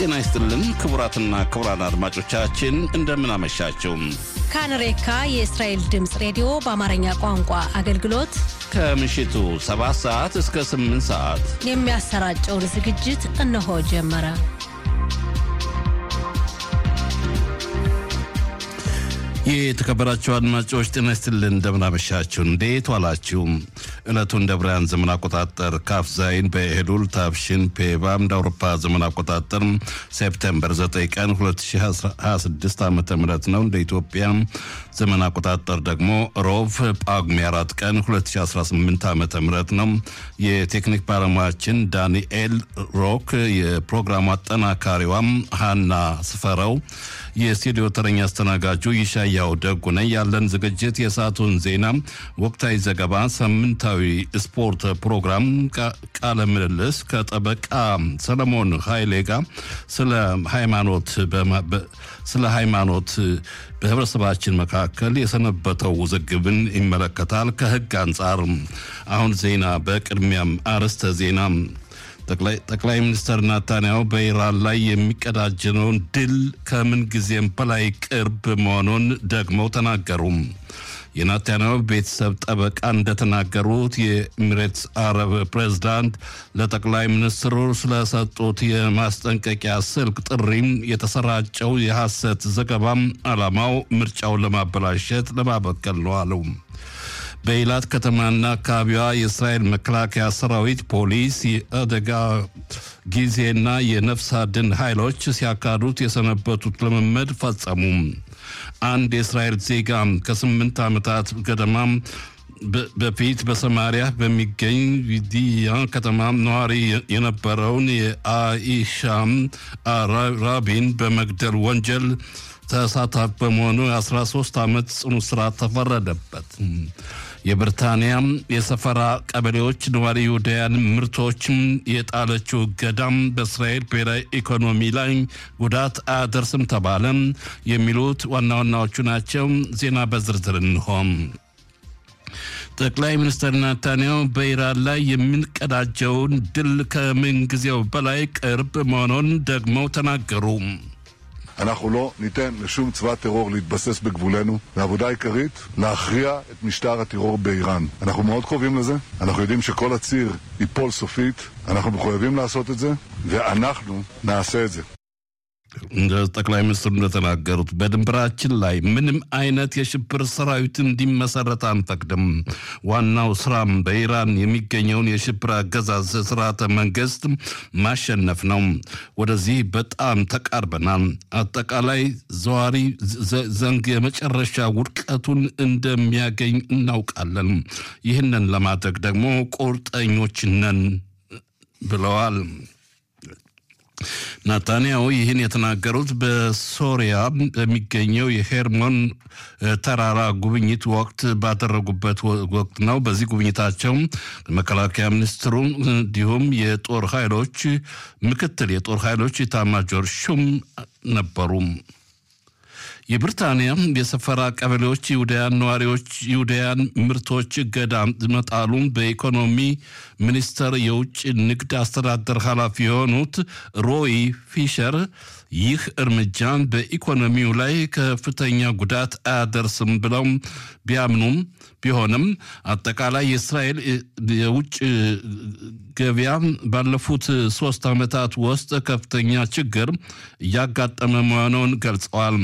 ጤና ይስጥልን ክቡራትና ክቡራን አድማጮቻችን እንደምን አመሻችሁ። ካንሬካ የእስራኤል ድምፅ ሬዲዮ በአማርኛ ቋንቋ አገልግሎት ከምሽቱ 7 ሰዓት እስከ 8 ሰዓት የሚያሰራጨውን ዝግጅት እነሆ ጀመረ። የተከበራችሁ አድማጮች ጤና ይስጥልን እንደምናመሻችሁ። እንዴት ዋላችሁ? ዕለቱ እንደ ብርሃን ዘመን አቆጣጠር ካፍ ዛይን በኤሉል ታብሽን ፔባም እንደ አውሮፓ ዘመን አቆጣጠር ሴፕቴምበር 9 ቀን 2026 ዓ ም ነው። እንደ ኢትዮጵያ ዘመን አቆጣጠር ደግሞ ሮቭ ጳጉሜ 4 ቀን 2018 ዓ ም ነው። የቴክኒክ ባለሙያችን ዳንኤል ሮክ፣ የፕሮግራሙ አጠናካሪዋም ሃና ስፈረው፣ የስቱዲዮ ተረኛ አስተናጋጁ ይሻያው ደጉ ነኝ። ያለን ዝግጅት የሰዓቱን ዜና፣ ወቅታዊ ዘገባ፣ ሳምንታዊ ስፖርት ፕሮግራም፣ ቃለ ምልልስ ከጠበቃ ሰለሞን ኃይሌ ጋር ስለ ሃይማኖት ስለ ሃይማኖት በህብረተሰባችን መካከል የሰነበተው ውዝግብን ይመለከታል። ከህግ አንጻር አሁን ዜና በቅድሚያም አርዕስተ ዜና ጠቅላይ ሚኒስትር ናታንያሁ በኢራን ላይ የሚቀዳጀነውን ድል ከምን ጊዜም በላይ ቅርብ መሆኑን ደግመው ተናገሩ። የናታንያሁ ቤተሰብ ጠበቃ እንደተናገሩት የኤሚሬትስ አረብ ፕሬዝዳንት ለጠቅላይ ሚኒስትሩ ስለሰጡት የማስጠንቀቂያ ስልክ ጥሪም የተሰራጨው የሐሰት ዘገባም ዓላማው ምርጫውን ለማበላሸት ለማበቀል ነው አሉ። በኢላት ከተማና አካባቢዋ የእስራኤል መከላከያ ሰራዊት፣ ፖሊስ፣ የአደጋ ጊዜና የነፍስ አድን ኃይሎች ሲያካሂዱት የሰነበቱት ልምምድ ፈጸሙ። አንድ የእስራኤል ዜጋ ከስምንት ዓመታት ገደማ በፊት በሰማሪያ በሚገኝ ቪዲያ ከተማ ነዋሪ የነበረውን የአኢሻም ራቢን በመግደል ወንጀል ተሳታፊ በመሆኑ የ13 ዓመት ጽኑ እስራት ተፈረደበት። የብሪታንያ የሰፈራ ቀበሌዎች ነዋሪ ይሁዳውያን ምርቶችም የጣለችው እገዳም በእስራኤል ብሔራዊ ኢኮኖሚ ላይ ጉዳት አያደርስም ተባለ። የሚሉት ዋና ዋናዎቹ ናቸው። ዜና በዝርዝር እንሆም። ጠቅላይ ሚኒስትር ናታንያሁ በኢራን ላይ የምንቀዳጀውን ድል ከምንጊዜው በላይ ቅርብ መሆኑን ደግመው ተናገሩ። אנחנו לא ניתן לשום צבא טרור להתבסס בגבולנו והעבודה העיקרית להכריע את משטר הטרור באיראן. אנחנו מאוד קרובים לזה, אנחנו יודעים שכל הציר ייפול סופית, אנחנו מחויבים לעשות את זה ואנחנו נעשה את זה. እንደ ጠቅላይ ሚኒስትሩ እንደተናገሩት በድንበራችን ላይ ምንም አይነት የሽብር ሰራዊት እንዲመሰረት አንፈቅድም። ዋናው ስራም በኢራን የሚገኘውን የሽብር አገዛዝ ስርዓተ መንግስት ማሸነፍ ነው። ወደዚህ በጣም ተቃርበናል። አጠቃላይ ዘዋሪ ዘንግ የመጨረሻ ውድቀቱን እንደሚያገኝ እናውቃለን። ይህንን ለማድረግ ደግሞ ቁርጠኞች ነን ብለዋል። ናታንያሁ ይህን የተናገሩት በሶሪያ በሚገኘው የሄርሞን ተራራ ጉብኝት ወቅት ባደረጉበት ወቅት ነው። በዚህ ጉብኝታቸው መከላከያ ሚኒስትሩ እንዲሁም የጦር ኃይሎች ምክትል የጦር ኃይሎች ኢታማጆር ሹም ነበሩ። የብሪታንያ የሰፈራ ቀበሌዎች ይሁዳያን ነዋሪዎች ይሁዳያን ምርቶች እገዳ መጣሉን በኢኮኖሚ ሚኒስቴር የውጭ ንግድ አስተዳደር ኃላፊ የሆኑት ሮይ ፊሸር ይህ እርምጃ በኢኮኖሚው ላይ ከፍተኛ ጉዳት አያደርስም ብለው ቢያምኑም ቢሆንም አጠቃላይ የእስራኤል የውጭ ገበያ ባለፉት ሶስት ዓመታት ውስጥ ከፍተኛ ችግር እያጋጠመ መሆኑን ገልጸዋል።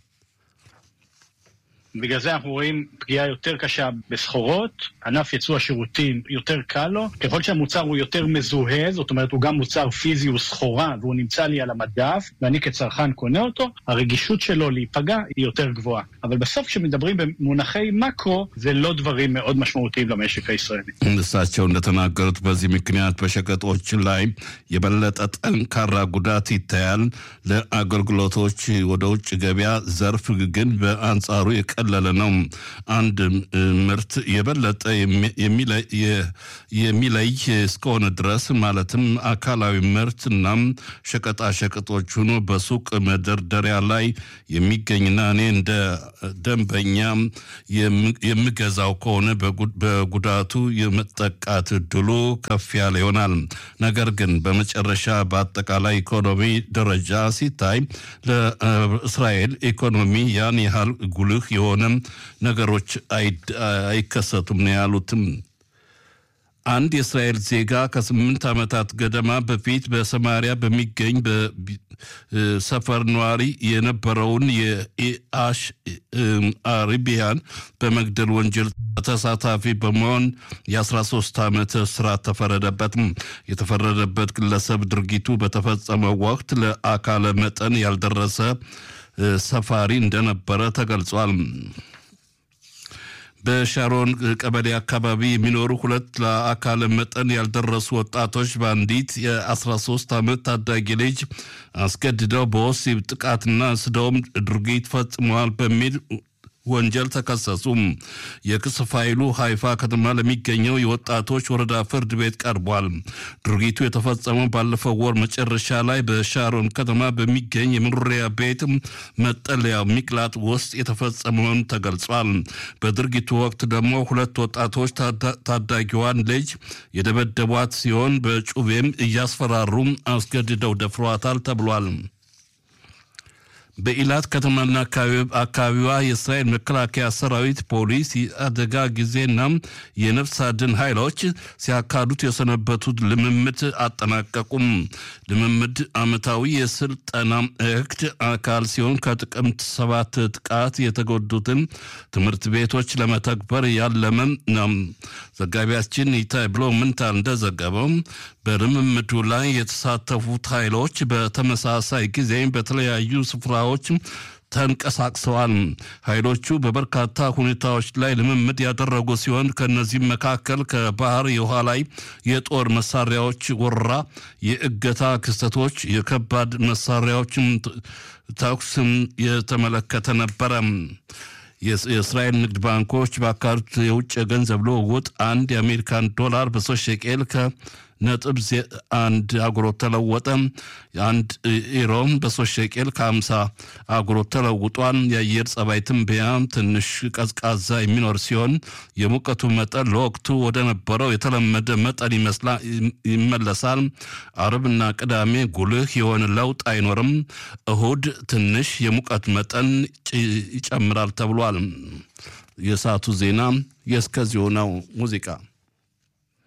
בגלל זה אנחנו רואים פגיעה יותר קשה בסחורות, ענף יצוא השירותים יותר קל לו, ככל שהמוצר הוא יותר מזוהה, זאת אומרת הוא גם מוצר פיזי, הוא סחורה והוא נמצא לי על המדף, ואני כצרכן קונה אותו, הרגישות שלו להיפגע היא יותר גבוהה. אבל בסוף כשמדברים במונחי מקרו, זה לא דברים מאוד משמעותיים למשק הישראלי. እሳቸው እንደተናገሩት በዚህ ምክንያት በሸቀጦች ላይ የበለጠ ጠንካራ ጉዳት ይታያል። ለአገልግሎቶች ወደ ውጭ ገበያ ዘርፍ ግን በአንጻሩ የቀ ያቀለለ ነው። አንድ ምርት የበለጠ የሚለይ እስከሆነ ድረስ ማለትም አካላዊ ምርት እና ሸቀጣሸቀጦች ሆኖ በሱቅ መደርደሪያ ላይ የሚገኝና እኔ እንደ ደንበኛ የምገዛው ከሆነ በጉዳቱ የመጠቃት እድሉ ከፍ ያለ ይሆናል። ነገር ግን በመጨረሻ በአጠቃላይ ኢኮኖሚ ደረጃ ሲታይ ለእስራኤል ኢኮኖሚ ያን ያህል ጉልህ የሆነ ነገሮች አይከሰቱም ነው ያሉትም። አንድ የእስራኤል ዜጋ ከስምንት ዓመታት ገደማ በፊት በሰማሪያ በሚገኝ ሰፈር ነዋሪ የነበረውን የኢአሽ አሪቢያን በመግደል ወንጀል ተሳታፊ በመሆን የ13 ዓመት እስራት ተፈረደበት። የተፈረደበት ግለሰብ ድርጊቱ በተፈጸመው ወቅት ለአካለ መጠን ያልደረሰ ሰፋሪ እንደነበረ ተገልጿል። በሻሮን ቀበሌ አካባቢ የሚኖሩ ሁለት ለአካለ መጠን ያልደረሱ ወጣቶች በአንዲት የ13 ዓመት ታዳጊ ልጅ አስገድደው በወሲብ ጥቃትና ስደውም ድርጊት ፈጽመዋል በሚል ወንጀል ተከሰሱ። የክስ ፋይሉ ሃይፋ ከተማ ለሚገኘው የወጣቶች ወረዳ ፍርድ ቤት ቀርቧል። ድርጊቱ የተፈጸመው ባለፈው ወር መጨረሻ ላይ በሻሮን ከተማ በሚገኝ የመኖሪያ ቤት መጠለያ ሚቅላጥ ውስጥ የተፈጸመውን ተገልጿል። በድርጊቱ ወቅት ደግሞ ሁለት ወጣቶች ታዳጊዋን ልጅ የደበደቧት ሲሆን በጩቤም እያስፈራሩ አስገድደው ደፍሯታል ተብሏል። በኢላት ከተማና አካባቢዋ የእስራኤል መከላከያ ሰራዊት፣ ፖሊስ፣ የአደጋ ጊዜና የነፍስ አድን ኃይሎች ሲያካዱት የሰነበቱት ልምምድ አጠናቀቁም። ልምምድ ዓመታዊ የስልጠና እቅድ አካል ሲሆን ከጥቅምት ሰባት ጥቃት የተጎዱትን ትምህርት ቤቶች ለመተግበር ያለመ ነው። ዘጋቢያችን ይታይ ብሎ ምንታ እንደዘገበው በልምምዱ ላይ የተሳተፉት ኃይሎች በተመሳሳይ ጊዜ በተለያዩ ስፍራዎች ተንቀሳቅሰዋል። ኃይሎቹ በበርካታ ሁኔታዎች ላይ ልምምድ ያደረጉ ሲሆን ከእነዚህም መካከል ከባህር የውሃ ላይ የጦር መሳሪያዎች ወረራ፣ የእገታ ክስተቶች፣ የከባድ መሳሪያዎችም ተኩስም የተመለከተ ነበረ። የእስራኤል ንግድ ባንኮች ባካሄዱት የውጭ የገንዘብ ልውውጥ አንድ የአሜሪካን ዶላር በሶስት ሸቄል ከነጥብ አንድ አጉሮት ተለወጠ። አንድ ኢሮም በሶስት ሸቄል ከአምሳ አጉሮት ተለውጧል። የአየር ጸባይ ትንበያ ትንሽ ቀዝቃዛ የሚኖር ሲሆን የሙቀቱ መጠን ለወቅቱ ወደ ነበረው የተለመደ መጠን ይመለሳል። አርብና ቅዳሜ ጉልህ የሆነ ለውጥ አይኖርም። እሁድ ትንሽ የሙቀት መጠን ይጨምራል ተብሏል። የሰዓቱ ዜና የእስከዚሁ ነው። ሙዚቃ